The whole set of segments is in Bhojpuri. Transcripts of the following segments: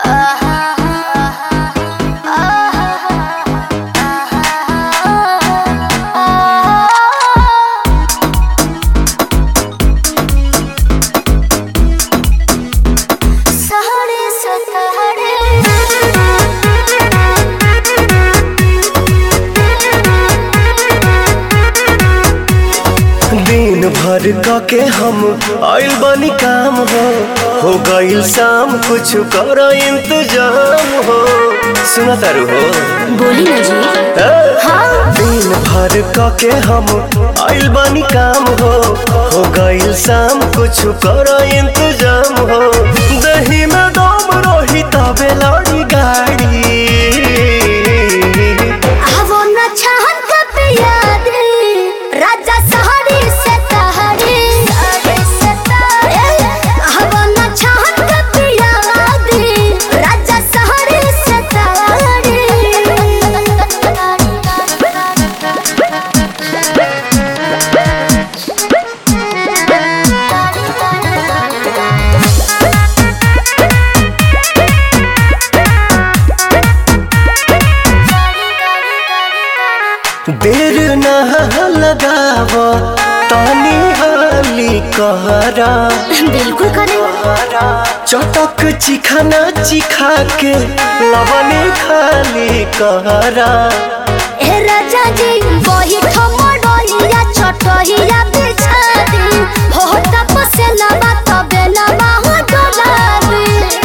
दिन भर क के हम आइल बनी काम हो हो गइल शाम कुछ कर इंतजाम हो सुना तारू हो बोली ना जी ए? हाँ दिन भर क के हम आइल बनी काम हो हो गइल शाम कुछ कर इंतजाम हो दही में दम रही तबे लड़ी गाड़ी आवो न छहन कब याद राजा सहारी से तहरी आवो न छहन कब याद राजा सहारी से देर न लगाव तानी हाली कहरा बिल्कुल करे चटक चिखाना चिखा के लवने खाली कहरा ए राजा जी वही ठमडोइया छोटहिया बिछा दी हो तपसे लबा तबे लबा हो डोलाबी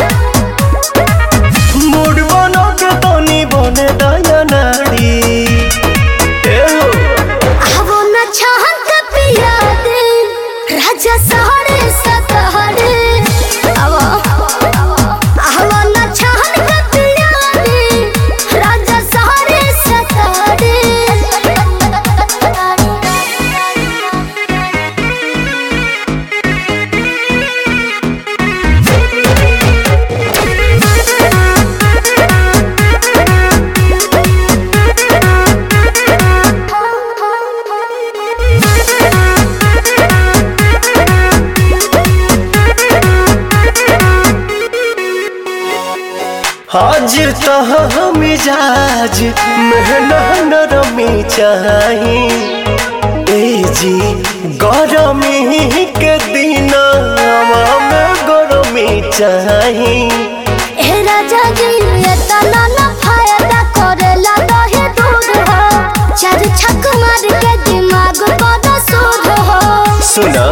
मूड बनो के तनी बने दया नाड़ी ए हो, आवो न छहन के पिया दे राजा सहरे सतहरे आवो आवो न छहन के पिया दे राजा सहरे सतहरे हाजिर तह मिजाज मेहना नरमी चाही ए जी गरमी के दिन में गरमी चाही ए राजा जी ये तना ना फायदा करेला दहे दूध हो चार छक मार के दिमाग पर सूद हो सुना